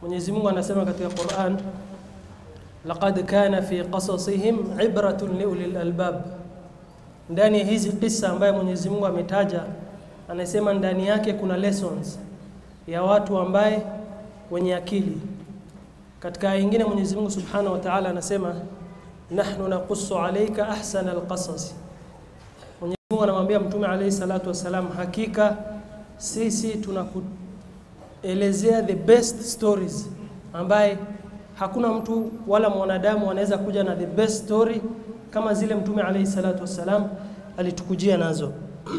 Mwenyezi Mungu anasema katika Qur'an, laqad kana fi qasasihim ibratun liulil albab, ndani ya hizi kisa ambayo Mwenyezi Mungu ametaja, anasema ndani yake kuna lessons ya watu ambaye wenye akili. Katika aya nyingine Mwenyezi Mungu Subhanahu wa Ta'ala anasema nahnu naqussu alayka ahsana alqasas. Mwenyezi Mungu anamwambia Mtume alayhi salatu wassalam, hakika sisi tunakuelezea the best stories ambaye hakuna mtu wala mwanadamu anaweza kuja na the best story kama zile Mtume alayhi salatu wassalam alitukujia nazo.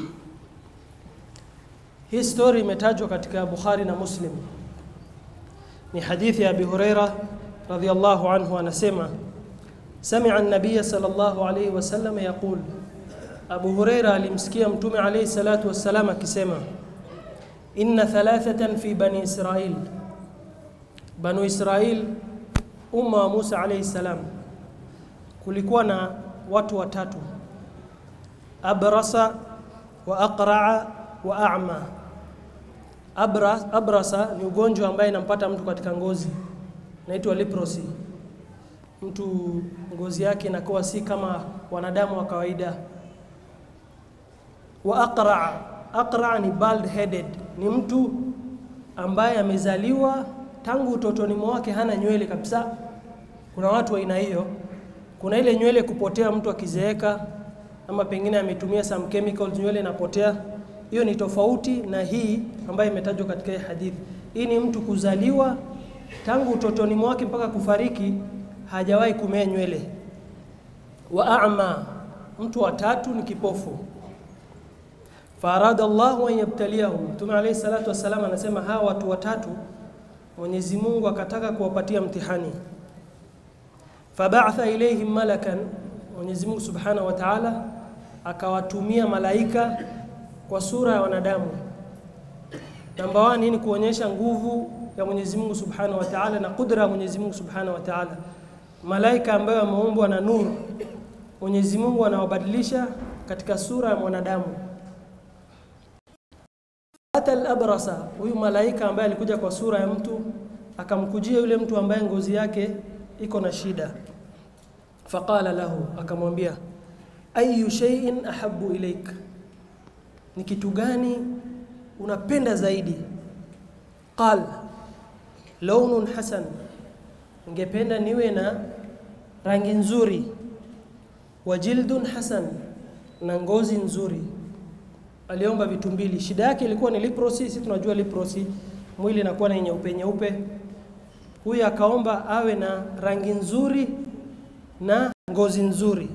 Hii story imetajwa katika Bukhari na Muslim. Ni hadithi ya Abi Huraira radhiyallahu anhu anasema sami'a an-nabiy sallallahu alayhi wasallam yaqul Abu Huraira alimsikia Mtume alayhi salatu wassalam akisema inna thalathatan fi bani Israil Banu Israil umma wa Musa alayhi salam kulikuwa na watu watatu abrasa wa aqra'a wa a'ma Abras, abrasa ni ugonjwa ambaye inampata mtu katika ngozi naitwa leprosy mtu ngozi yake inakuwa si kama wanadamu wa kawaida wa aqra aqra ni bald headed ni mtu ambaye amezaliwa tangu utotoni mwake hana nywele kabisa kuna watu wa aina hiyo kuna ile nywele kupotea mtu akizeeka ama pengine ametumia some chemicals nywele inapotea hiyo ni tofauti na hii ambayo imetajwa katika hii hadithi hii ni mtu kuzaliwa tangu utotoni mwake mpaka kufariki hajawahi kumea nywele wa a'ma mtu wa tatu ni kipofu farada Allahu an yabtaliyahu Mtume alayhi salatu wassalam anasema hawa watu watatu Mwenyezi Mungu akataka kuwapatia mtihani fab'atha ilayhim malakan Mwenyezi Mungu Subhanahu wa Ta'ala akawatumia malaika kwa sura ya wanadamu namba 1 ni kuonyesha nguvu ya Mwenyezi Mungu Subhanahu wa Ta'ala na kudra ya Mwenyezi Mungu Subhanahu wa Ta'ala malaika ambayo wameumbwa na nuru Mwenyezi Mungu anawabadilisha katika sura ya mwanadamu hata al-abrasa huyu malaika ambaye alikuja kwa sura ya mtu akamkujia yule mtu ambaye ngozi yake iko na shida faqala lahu akamwambia ayu shay'in ahabbu ilaik ni kitu gani unapenda zaidi qal launun hasan ningependa niwe na rangi nzuri wa jildun hasan na ngozi nzuri aliomba vitu mbili shida yake ilikuwa ni leprosy sisi tunajua leprosy mwili inakuwa na nyeupe nyeupe huyu akaomba awe na rangi nzuri na ngozi nzuri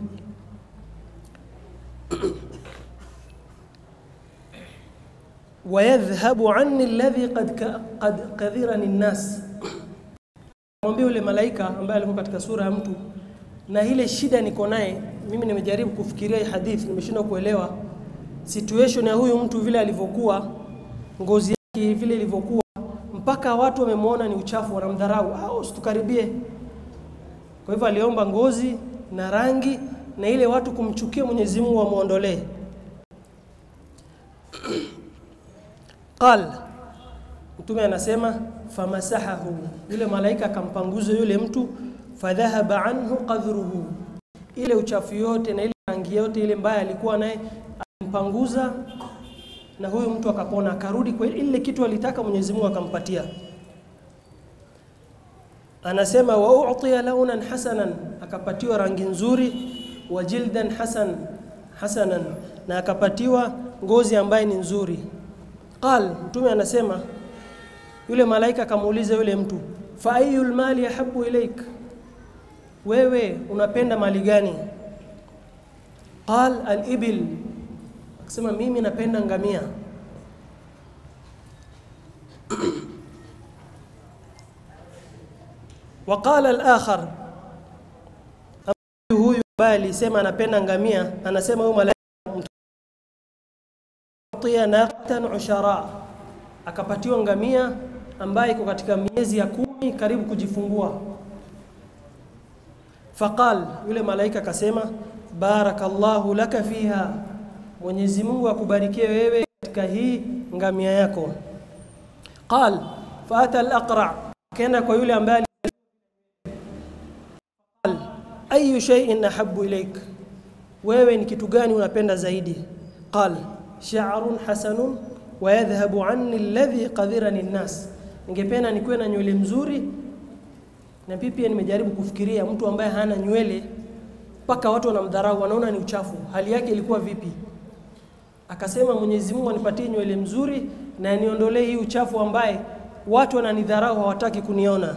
ويذهب عني الذي قد قد كذرني الناس mwambie yule malaika ambaye alikuwa katika sura ya mtu na ile shida niko naye mimi nimejaribu kufikiria hii hadithi nimeshindwa kuelewa situation ya huyu mtu vile alivyokuwa ngozi yake vile ilivyokuwa mpaka watu wamemwona ni uchafu wanamdharau au usitukaribie kwa hivyo aliomba ngozi na rangi na ile watu kumchukia Mwenyezi Mungu wamuondolee qal mtume anasema famasahahu yule malaika akampanguza yule mtu fadhahaba anhu qadhruhu ile uchafu yote na ile rangi yote ile mbaya alikuwa naye alimpanguza na huyu mtu akapona akarudi kwa ile kitu alitaka Mwenyezi Mungu akampatia anasema wa u'tiya launan hasanan akapatiwa rangi nzuri wa jildan hasan hasanan na akapatiwa ngozi ambaye ni nzuri qal mtume anasema yule malaika akamuuliza yule mtu fa ayul mali yahabu ilaik wewe unapenda mali gani qal al ibil akasema mimi napenda ngamia وقال الآخر huyu ambaye alisema anapenda ngamia anasema huyu malaika mtia naqatan ushara akapatiwa ngamia ambaye iko katika miezi ya kumi karibu kujifungua faqal yule malaika akasema barakallahu laka fiha Mwenyezi Mungu akubarikie wewe katika hii ngamia yako qal fata al-aqra akaenda kwa yule ambaye qal ayu shay'in ahabbu ilaik wewe ni kitu gani unapenda zaidi qal sha'run hasanun wa yadhhabu anni alladhi qadhirani an-nas ningependa nikuwe na nywele mzuri na pia pia nimejaribu kufikiria mtu ambaye hana nywele mpaka watu wanamdharau wanaona ni uchafu hali yake ilikuwa vipi akasema Mwenyezi Mungu anipatie nywele mzuri na niondolee hii uchafu ambaye watu wananidharau hawataki kuniona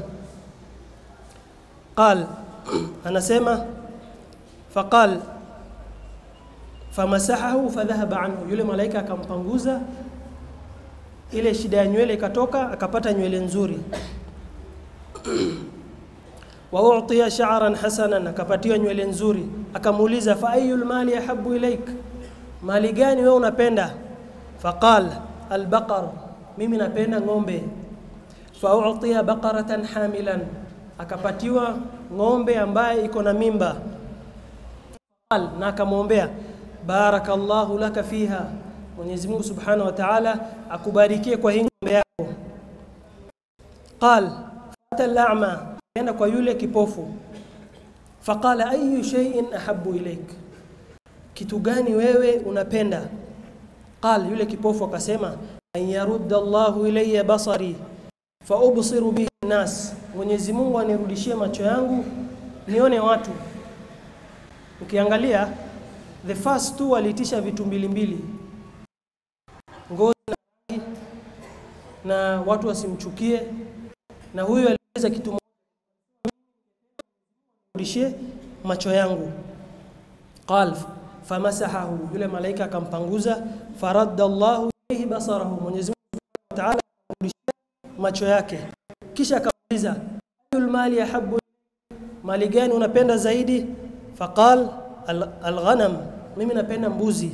qal anasema faqal famasahahu fadhahaba anhu yule malaika akampanguza ile shida ya nywele ikatoka akapata nywele nzuri wa utiya sha'ran hasanan akapatiwa nywele nzuri akamuuliza fa ayul mali ahabbu ilaik mali gani wewe unapenda faqal albaqar mimi napenda ng'ombe fa utiya baqaratan hamilan akapatiwa ng'ombe ambaye iko na mimba qal na akamwombea barakallahu laka fiha Mwenyezi Mungu Subhanahu wa Ta'ala akubarikie kwa hii ng'ombe yako qal fata al-a'ma akaenda kwa yule kipofu faqala ayu shay'in ahabbu ilaik kitu gani wewe unapenda qal yule kipofu akasema an yarudda Allahu ilayya basari fa ubsiru bihi nas Mwenyezi Mungu anirudishie macho yangu nione watu ukiangalia the first two waliitisha vitu mbili mbili ngozi na rangi, na watu wasimchukie na huyu aliweza kitu rudishie macho yangu qal famasahahu yule malaika akampanguza faradda Allahu ilayhi basarahu Mwenyezi Mungu Subhanahu wa Ta'ala akamrudishia macho yake kisha akamuuliza ayul mali yahabbu mali gani unapenda zaidi faqal alghanam mimi napenda mbuzi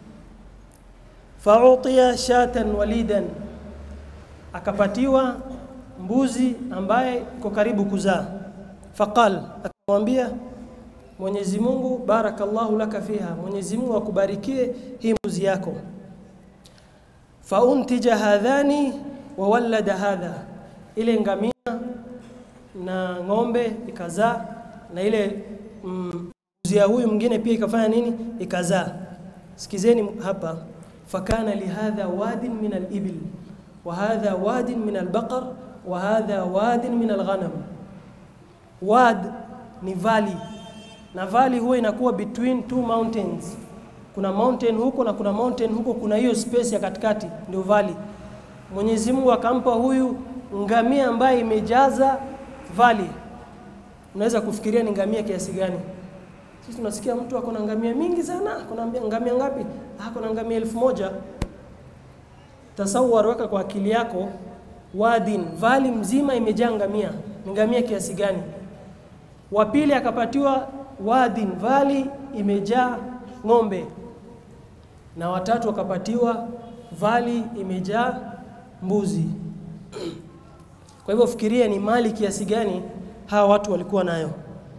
fautiya shatan walidan akapatiwa mbuzi ambaye iko karibu kuzaa faqal akamwambia Mwenyezi Mungu barakallahu laka fiha Mwenyezi Mungu akubarikie hii mbuzi yako fauntija hadhani wa walada hadha ile ngamia na ng'ombe ikazaa na ile mm, mbuzi ya huyu mwingine pia ikafanya nini ikazaa sikizeni hapa fakana lihadha wadin min al-ibil wa hadha wadin min al-baqar wa hadha wadin min al-ghanam wad ni valley na valley huwa inakuwa between two mountains kuna mountain huko na kuna mountain huko kuna hiyo space ya katikati ndio valley Mwenyezi Mungu akampa huyu ngamia ambaye imejaza valley unaweza kufikiria ni ngamia kiasi gani sisi tunasikia mtu ako na ngamia mingi sana kuna ngamia ngapi ako na ngamia elfu moja tasawar weka kwa akili yako wadin vali mzima imejaa ngamia ni ngamia kiasi gani wa pili akapatiwa wadin vali imejaa ng'ombe na watatu wakapatiwa vali imejaa mbuzi kwa hivyo fikiria ni mali kiasi gani hawa watu walikuwa nayo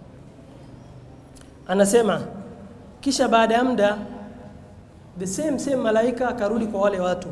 anasema kisha baada ya muda the same same malaika akarudi kwa wale watu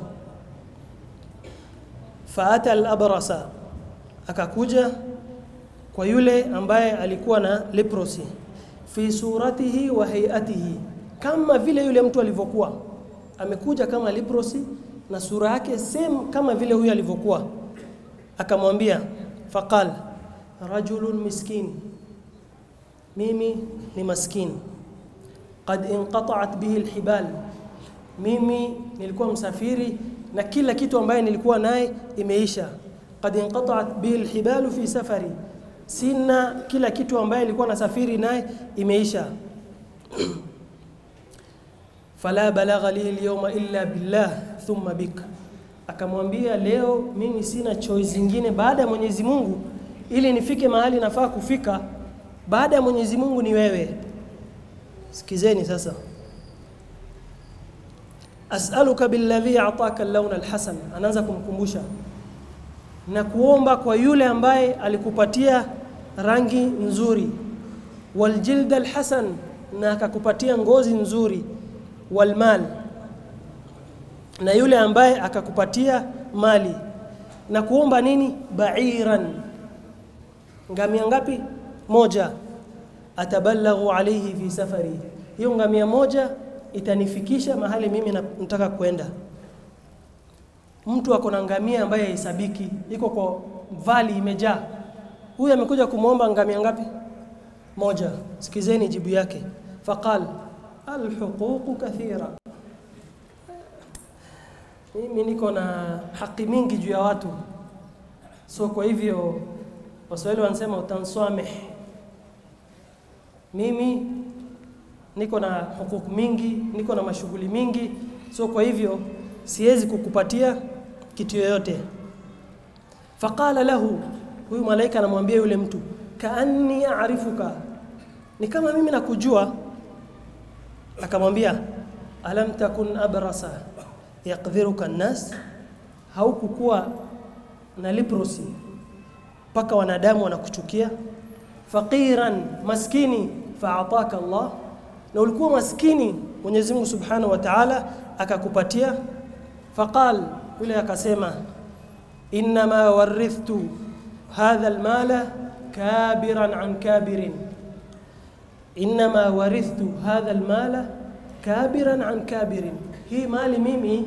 faata al-abrasa akakuja kwa yule ambaye alikuwa na leprosy fi suratihi wa hayatihi kama vile yule mtu alivyokuwa amekuja kama leprosy na sura yake same kama vile huyu alivyokuwa akamwambia faqal rajulun miskin mimi ni maskini qad inqata'at bihi alhibal mimi nilikuwa msafiri na kila kitu ambaye nilikuwa naye imeisha qad inqata'at bihi alhibal fi safari sina kila kitu ambaye nilikuwa nasafiri naye imeisha fala balagha li alyawma illa billah thumma bik akamwambia leo mimi sina choice zingine baada ya Mwenyezi Mungu ili nifike mahali nafaa kufika baada ya Mwenyezi Mungu ni wewe sikizeni sasa as'aluka billadhi a'taka al-lawn al-hasan anaanza kumkumbusha na kuomba kwa yule ambaye alikupatia rangi nzuri waljild al-hasan na akakupatia ngozi nzuri walmal na yule ambaye akakupatia mali na kuomba nini ba'iran ngamia ngapi moja atabalaghu alayhi fi safari hiyo ngamia moja itanifikisha mahali mimi na- nataka kwenda mtu ako na ngamia ambaye haisabiki iko kwa vali imejaa huyu amekuja kumwomba ngamia ngapi moja sikizeni jibu yake faqal alhuququ kathira mimi niko na haki mingi juu ya watu so kwa hivyo waswahili wanasema utanswameh mimi niko na hukuku mingi niko na mashughuli mingi so kwa hivyo siwezi kukupatia kitu yoyote faqala lahu huyu malaika anamwambia yule mtu kaanni arifuka ni kama mimi nakujua akamwambia alam takun abrasa yaqdhiruka nnas haukukuwa na leprosy mpaka wanadamu wanakuchukia faqiran maskini faataka Allah na ulikuwa maskini Mwenyezi Mungu Subhanahu wa Ta'ala akakupatia faqal yule akasema inma warithtu hadha almala kabiran an kabirin inma warithtu hadha almala kabiran an kabirin hii mali mimi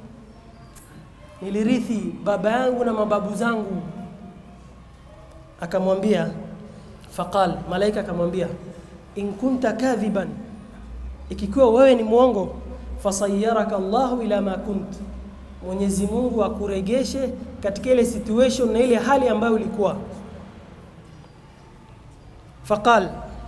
nilirithi baba yangu na mababu zangu akamwambia faqal malaika akamwambia in kunta kadhiban ikiwa wewe ni mwongo fasayyaraka Allahu ila ma kunt Mwenyezi Mungu akuregeshe katika ile situation na ile hali ambayo ulikuwa faqal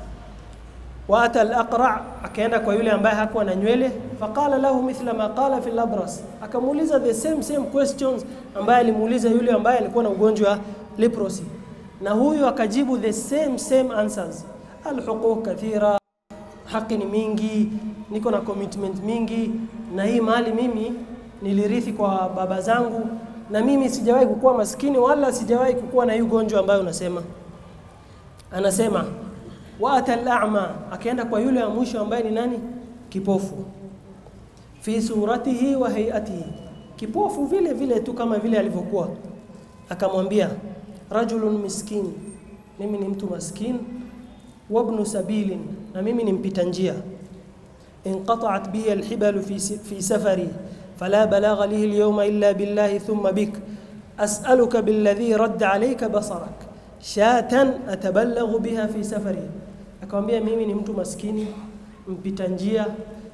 wa ata al-aqra akaenda kwa yule ambaye hakuwa na nywele faqala lahu mithla ma qala fi al-abras akamuuliza the same same questions ambaye alimuuliza yule ambaye alikuwa na ugonjwa wa leprosy na huyu akajibu the same same answers alhuquq kathira haki ni mingi niko na commitment mingi na hii mali mimi nilirithi kwa baba zangu na mimi sijawahi kukuwa maskini wala sijawahi kukuwa na hii ugonjwa ambayo unasema anasema wa ata al-a'ma akaenda kwa yule wa mwisho ambaye ni nani kipofu fi suratihi wa hayatihi kipofu vile vile tu kama vile alivyokuwa akamwambia rajulun miskin mimi ni mtu maskin wabnu sabilin na mimi ni mpita njia انقطعت بي الحبل في في سفري فلا بلاغ لي اليوم الا بالله ثم بك اسالك بالذي رد عليك بصرك شاة اتبلغ بها في سفري akamwambia mimi ni mtu maskini mpita njia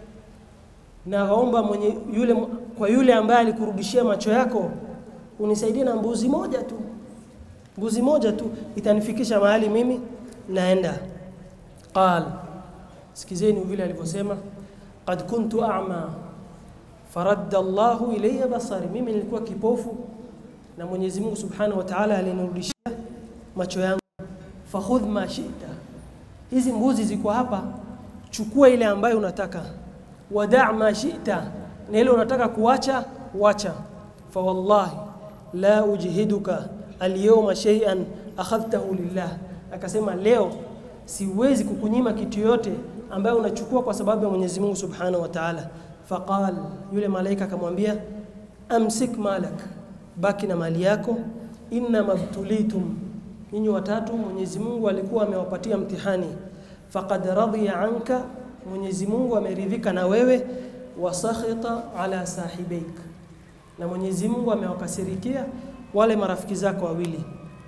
naomba mwenye yule kwa yule ambaye alikurudishia macho yako unisaidie na mbuzi moja tu mbuzi moja tu itanifikisha mahali mimi naenda qal sikizeni vile alivyosema qad kuntu a'ma faradda Allahu ilayya basari mimi nilikuwa kipofu na Mwenyezi Mungu Subhanahu wa Ta'ala alinirudishia macho yangu fakhudh ma shi'ta hizi mbuzi ziko hapa chukua ile ambayo unataka wada' ma shi'ta na ile unataka kuacha wacha fa wallahi la ujhiduka alyawma shay'an akhadhtahu lillah akasema leo siwezi kukunyima kitu yote ambayo unachukua kwa sababu ya Mwenyezi Mungu Subhanahu wa Ta'ala faqal yule malaika akamwambia amsik malak baki na mali yako inna mabtulitum ninyi watatu Mwenyezi Mungu alikuwa amewapatia mtihani faqad radiya anka Mwenyezi Mungu ameridhika na wewe wasakhita ala sahibaik na Mwenyezi Mungu amewakasirikia wale marafiki zako wawili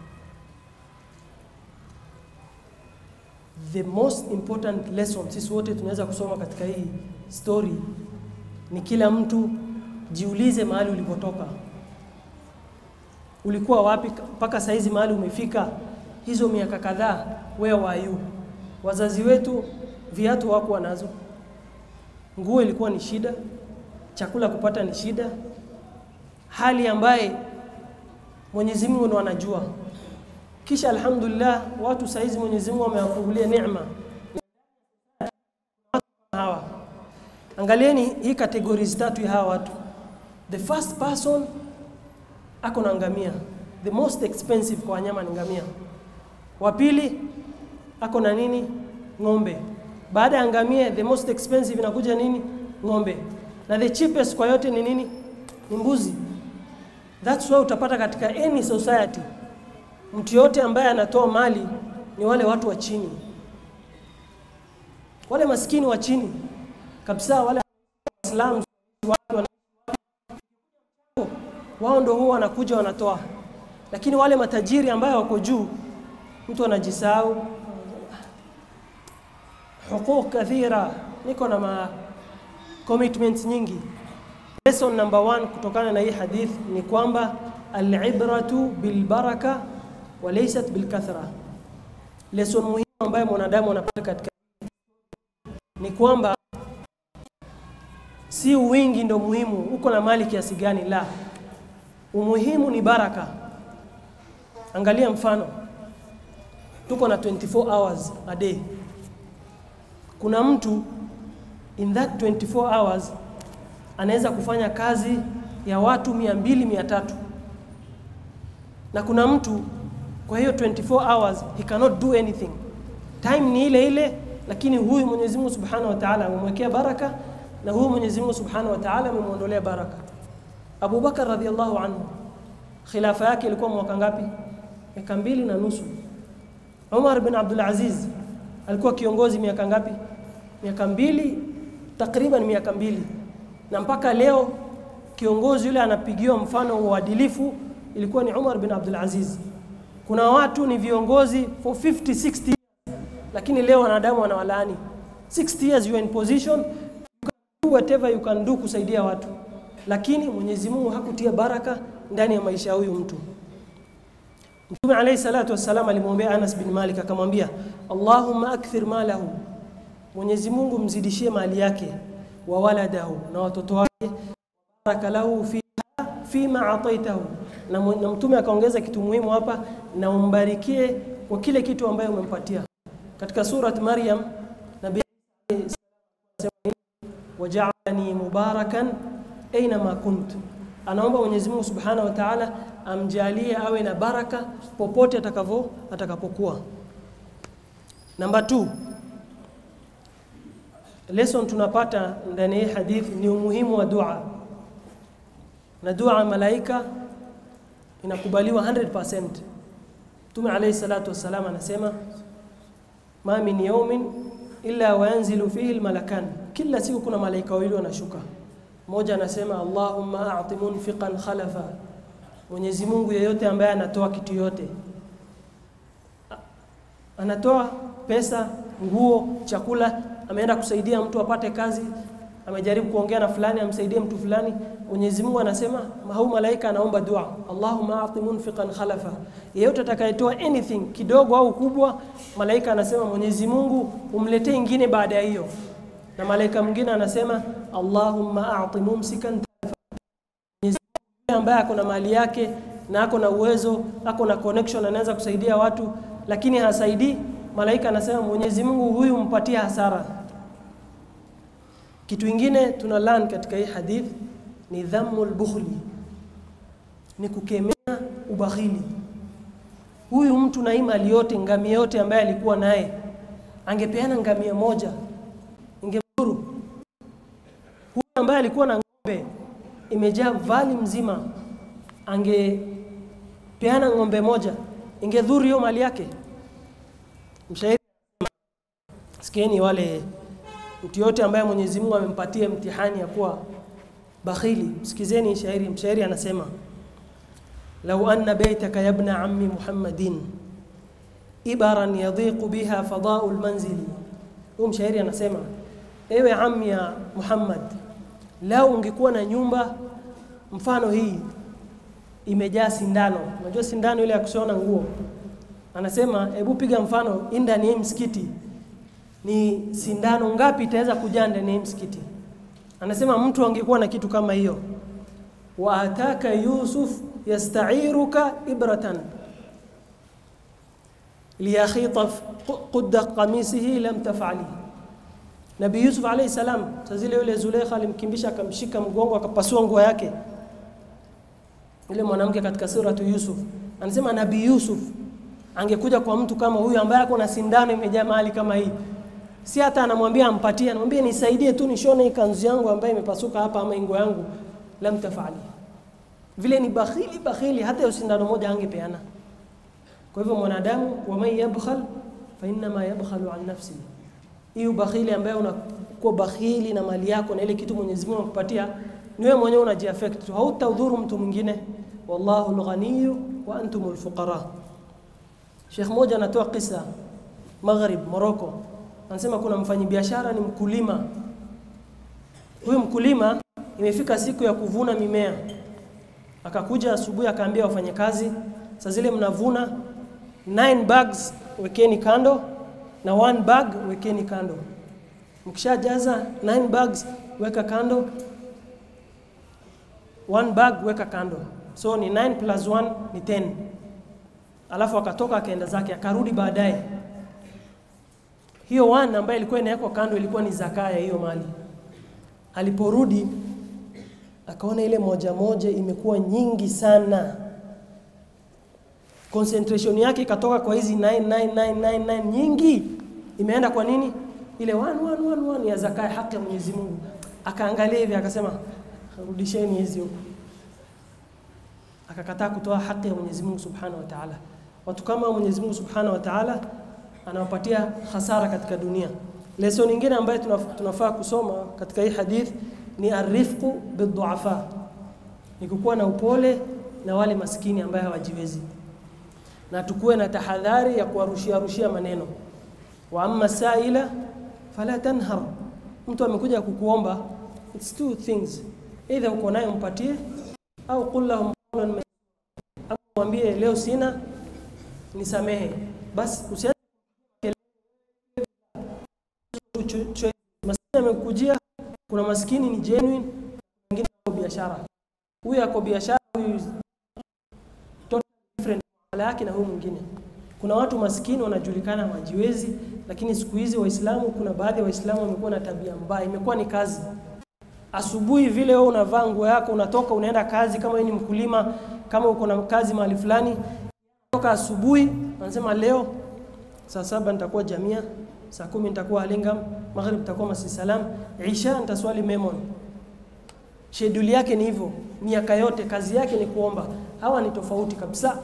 the most important lesson sisi wote tunaweza kusoma katika hii story ni kila mtu jiulize mahali ulipotoka ulikuwa wapi mpaka saizi mahali umefika hizo miaka kadhaa where were you wazazi wetu viatu hawakuwa nazo nguo ilikuwa ni shida chakula kupata ni shida hali ambaye Mwenyezi Mungu ndo anajua kisha alhamdulillah watu saizi Mwenyezi Mungu amewafungulia neema hawa angalieni hii categories tatu ya hawa watu the first person ako na ngamia the most expensive kwa wanyama ni ngamia wa pili ako na nini ng'ombe baada ya ngamia the most expensive inakuja nini ng'ombe na the cheapest kwa yote ni nini ni mbuzi that's why utapata katika any society mtu yote ambaye anatoa mali ni wale watu wa chini, wale maskini wa chini kabisa, wale Waislamu watu wana wao ndo huwa wanakuja wanatoa, lakini wale matajiri ambayo wako juu, mtu anajisahau. Huquq kathira, niko na ma commitments nyingi. Lesson number one kutokana na hii hadith ni kwamba alibratu bilbaraka wa laysat bilkathra. Lesson muhimu ambayo mwanadamu anapata katika ni kwamba si wingi ndo muhimu, uko na mali kiasi gani, la umuhimu ni baraka. Angalia mfano, tuko na 24 hours a day. Kuna mtu in that 24 hours anaweza kufanya kazi ya watu mia mbili mia tatu na kuna mtu kwa hiyo 24 hours he cannot do anything. Time ni ile ile, lakini huyu Mwenyezi Mungu Subhanahu wa Ta'ala amemwekea baraka na huyu Mwenyezi Mungu Subhanahu wa Ta'ala amemwondolea baraka. Abu Bakar radhiallahu anhu khilafa yake ilikuwa mwaka ngapi? Miaka mbili na nusu. Umar bin Abdul Aziz alikuwa kiongozi miaka ngapi? Miaka mbili, takriban miaka mbili, na mpaka leo kiongozi yule anapigiwa mfano wa uadilifu ilikuwa ni Umar bin Abdul Aziz. Kuna watu ni viongozi for 50 60 years, lakini leo wanadamu wanawalaani. 60 years you are in position you can do whatever you can do kusaidia watu, lakini Mwenyezi Mungu hakutia baraka ndani ya maisha ya huyu mtu. Mtume alayhi salatu wassalam alimwambia Anas bin Malik akamwambia, Allahumma akthir malahu, Mwenyezi Mungu mzidishie mali yake, wa waladahu, na watoto wake, baraka lahu fiha fima ataitahu, na, na Mtume akaongeza kitu muhimu hapa, na umbarikie kwa kile kitu ambayo umempatia. Katika surat Maryam nabii wajaalani mubarakan ainama kunt anaomba Mwenyezi Mungu Subhanahu wa Ta'ala amjalie awe na baraka popote atakavyo atakapokuwa. Namba 2 lesson tunapata ndani ya hadith ni umuhimu wa dua, na dua malaika inakubaliwa 100%. Mtume alayhi salatu wassalam anasema ma min yawmin illa wayanzilu fihi almalakan, kila siku kuna malaika wawili wanashuka mmoja anasema Allahumma a'ti munfiqan khalafa, Mwenyezi Mungu yeyote ambaye anatoa kitu yote, anatoa pesa, nguo, chakula, ameenda kusaidia mtu apate kazi, amejaribu kuongea na fulani amsaidie mtu fulani, Mwenyezi Mungu anasema hau malaika anaomba dua, Allahumma a'ti munfiqan khalafa, yeyote atakayetoa anything kidogo au kubwa, malaika anasema Mwenyezi Mungu umletee ingine baada ya hiyo na malaika mwingine anasema Allahumma a'ti mumsikan Mwenyezi Mungu ambaye ako na mali yake na ako na uwezo, ako na connection, anaweza kusaidia watu lakini hasaidii, malaika anasema Mwenyezi Mungu huyu mpatie hasara. Kitu ingine tuna learn katika hii hadith ni dhammul bukhli, ni kukemea ubakhili. Huyu mtu na hii mali yote, ngamia yote ambaye alikuwa naye, angepeana ngamia moja ingemdhuru. Huyu ambaye alikuwa na ng'ombe imejaa vali mzima, angepeana ng'ombe moja, ingedhuru hiyo mali yake. Mshairi, sikieni wale mtu yote ambaye Mwenyezi Mungu amempatia mtihani ya kuwa bakhili, msikizeni shairi. Mshairi anasema lau anna baitaka yabna ammi Muhammadin ibaran yadhiqu biha fadau lmanzili. Huyu mshairi anasema ewe ammi ya Muhammad, lau ungekuwa na nyumba mfano hii imejaa sindano. Unajua sindano ile ya kushona nguo. Anasema hebu piga mfano ndani ya msikiti ni sindano ngapi itaweza kujaa ndani ya msikiti? Anasema mtu angekuwa na kitu kama hiyo. wa ataka Yusuf yasta'iruka ibratan liyakhita qudda qamisihi lam taf'ali. Nabii Yusuf alayhi salam, saa zile yule Zulekha alimkimbisha akamshika mgongo akapasua nguo yake, yule mwanamke katika suratu Yusuf. Anasema Nabii Yusuf angekuja kwa mtu kama huyu ambaye ako na sindano imejaa mahali kama hii, si hata anamwambia ampatie, anamwambia nisaidie tu nishone hii kanzu yangu ambayo imepasuka hapa ama ingo yangu, lam tafali. Vile ni bakhili bakhili, hata hiyo sindano moja angepeana. Kwa hivyo mwanadamu, waman yabkhal fa innama yabkhalu an nafsi, hii ubakhili ambaye unakuwa bakhili na mali yako na ile kitu Mwenyezi Mungu anakupatia ni wewe mwenyewe unajiaffect tu, hautaudhuru mtu mwingine. Wallahu alghaniyu wa antum alfuqara. Sheikh mmoja anatoa kisa Maghrib, Morocco, anasema kuna mfanyabiashara ni mkulima. Huyu mkulima imefika siku ya kuvuna mimea, akakuja asubuhi akaambia wafanyakazi, saa zile mnavuna 9 bags wekeni kando na one bag wekeni kando. Mkishajaza 9 bags weka kando, one bag weka kando, so ni 9 plus 1 ni 10. Alafu akatoka akaenda zake, akarudi baadaye. Hiyo one ambayo ilikuwa inawekwa kando ilikuwa ni zaka ya hiyo mali. Aliporudi akaona ile moja moja imekuwa nyingi sana, concentration yake ikatoka kwa hizi 99999 nyingi, imeenda kwa nini? Ile one, one, one, one ya zaka ya haki ya Mwenyezi Mungu. Akaangalia hivi akasema, rudisheni hizi huko. Akakataa kutoa haki ya Mwenyezi Mungu Subhanahu wa Ta'ala. Watu kama Mwenyezi Mungu Subhanahu wa Ta'ala anawapatia hasara katika dunia. Lesson nyingine ambayo tunaf- tunafaa kusoma katika hii hadith ni arifqu biduafa, ni kukuwa na upole na wale maskini ambaye hawajiwezi, na tukuwe na tahadhari ya kuwarushia rushia maneno. Wa amma saila fala tanhar, mtu amekuja kukuomba, it's two things, either uko nayo mpatie, au qul lahum qawlan maysura, au mwambie leo sina, nisamehe basi, usi maskini amekujia. Kuna maskini ni genuine, wengine wako biashara. Huyu ako biashara, huyu totally different hali yake na huyu mwingine. Kuna watu maskini wanajulikana wajiwezi, lakini siku hizi Waislamu, kuna baadhi ya Waislamu wamekuwa na tabia mbaya, imekuwa ni kazi. Asubuhi vile wewe unavaa nguo yako, unatoka unaenda kazi, kama wewe ni mkulima, kama uko na kazi mahali fulani, toka asubuhi, anasema leo saa saba nitakuwa Jamia, saa kumi nitakuwa Alingam, maghrib nitakuwa Masjid Salam, isha nitaswali Memon. Schedule yake ni hivyo, miaka yote kazi yake ni kuomba. Hawa ni tofauti kabisa.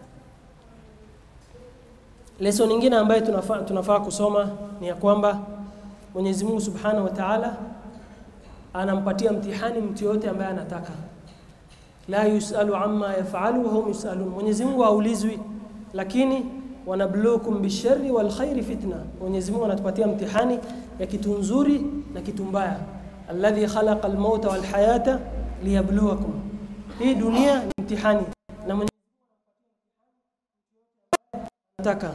Lesson nyingine ambayo tunafaa, tunafaa kusoma ni ya kwamba Mwenyezi Mungu Subhanahu wa Ta'ala anampatia mtihani mtu yote ambaye anataka. La yusalu amma yafalu wa hum yusalun. Mwenyezi Mungu haulizwi, lakini wanabluukum bisharri wal khairi fitna. Mwenyezi Mungu anatupatia mtihani ya kitu nzuri na kitu mbaya. Alladhi khalaqa almauta wal hayata liyabluwakum. Hii dunia ni mtihani na Mwenyezi Mungu anataka.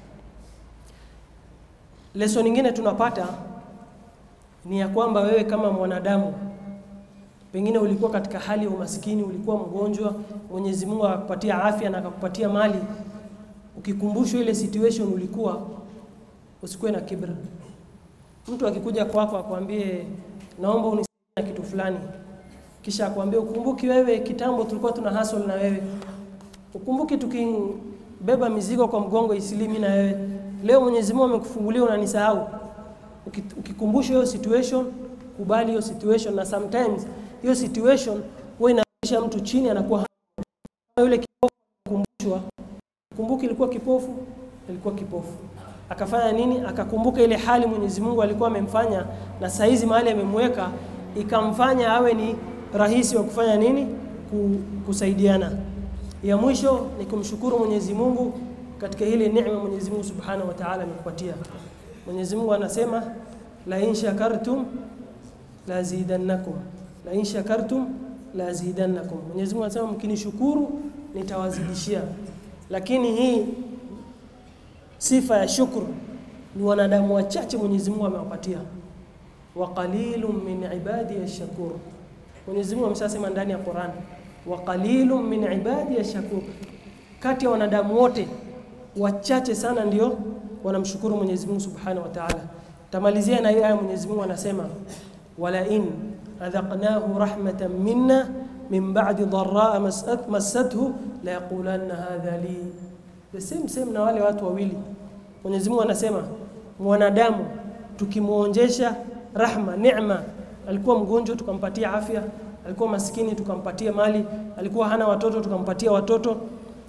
Lesson nyingine tunapata ni ya kwamba wewe kama mwanadamu pengine ulikuwa katika hali ya umaskini, ulikuwa mgonjwa, Mwenyezi Mungu akakupatia afya na akakupatia mali ukikumbushwa ile situation ulikuwa, usikuwe na kibra. Mtu akikuja kwako akwambie naomba unisaidie na kitu fulani, kisha akwambie ukumbuki wewe kitambo tulikuwa tuna hustle na wewe, ukumbuki tukibeba mizigo kwa mgongo isilimi na wewe, leo Mwenyezi Mungu amekufungulia unanisahau. Ukikumbushwa hiyo situation, kubali hiyo situation, na sometimes hiyo situation huwa inarudisha mtu chini, anakuwa kama yule kipofu kumbushwa kumbuki ilikuwa kipofu, ilikuwa kipofu. Akafanya nini? Akakumbuka ile hali Mwenyezi Mungu alikuwa amemfanya na saizi mahali amemweka, ikamfanya awe ni rahisi wa kufanya nini? Kusaidiana. Ya mwisho ni kumshukuru Mwenyezi Mungu katika ile neema Mwenyezi Mungu Subhanahu wa Ta'ala amekupatia. Mwenyezi Mungu anasema la in shakartum la zidannakum, la in shakartum la zidannakum. Mwenyezi Mungu anasema mkinishukuru nitawazidishia lakini hii sifa ya shukru ni wanadamu wachache Mwenyezi Mungu amewapatia, wa qalilun min ibadi ash-shakur. Mwenyezi Mungu ameshasema ndani ya Qur'an, wa qalilun min ibadi ash-shakur. Kati ya wanadamu wote wachache sana ndio wanamshukuru Mwenyezi Mungu Subhanahu wa Ta'ala. Tamalizia na hii aya, Mwenyezi Mungu anasema wala in adhaqnahu rahmatan minna min ba'di dharraa massathu la yaqulanna hadha li the same same na wale watu wawili. Mwenyezi Mungu anasema mwanadamu tukimuonjesha rahma, neema, alikuwa mgonjwa tukampatia afya, alikuwa maskini tukampatia mali, alikuwa hana watoto tukampatia watoto,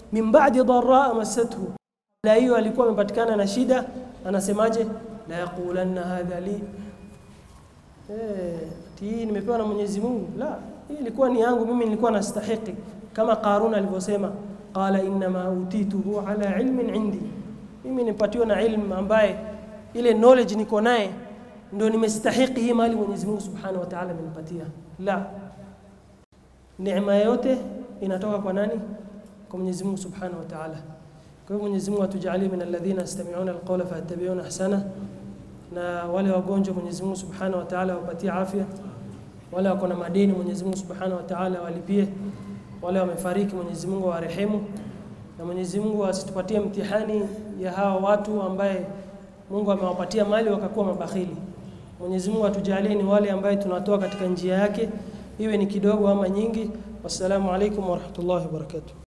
min ba'di dharra massathu la hiyo alikuwa amepatikana na shida anasemaje la yaqulanna hadha li eh hii nimepewa na Mwenyezi Mungu la hii ilikuwa ni yangu mimi nilikuwa nastahiki kama Qarun alivyosema qala inma utituhu ala ilmin indi mimi nipatiwa na ilmu ambaye ile knowledge niko naye ndio nimestahiki hii mali Mwenyezi Mungu Subhanahu wa Ta'ala amenipatia la neema yote inatoka kwa nani kwa Mwenyezi Mungu Subhanahu wa Ta'ala kwa hivyo Mwenyezi Mungu atujalie min alladhina yastami'una alqawla fayattabi'una ahsana na wale wagonjwa Mwenyezi Mungu Subhanahu wa Ta'ala wapatie afya wale wako na madeni Mwenyezi Mungu Subhanahu wa Ta'ala walipie wale wamefariki Mwenyezi Mungu awarehemu na Mwenyezi Mungu asitupatie mtihani ya hawa watu ambaye Mungu amewapatia mali wakakuwa mabakhili Mwenyezi Mungu atujalie ni wale ambaye tunatoa katika njia yake iwe ni kidogo ama nyingi wassalamu alaikum warahmatullahi wabarakatuh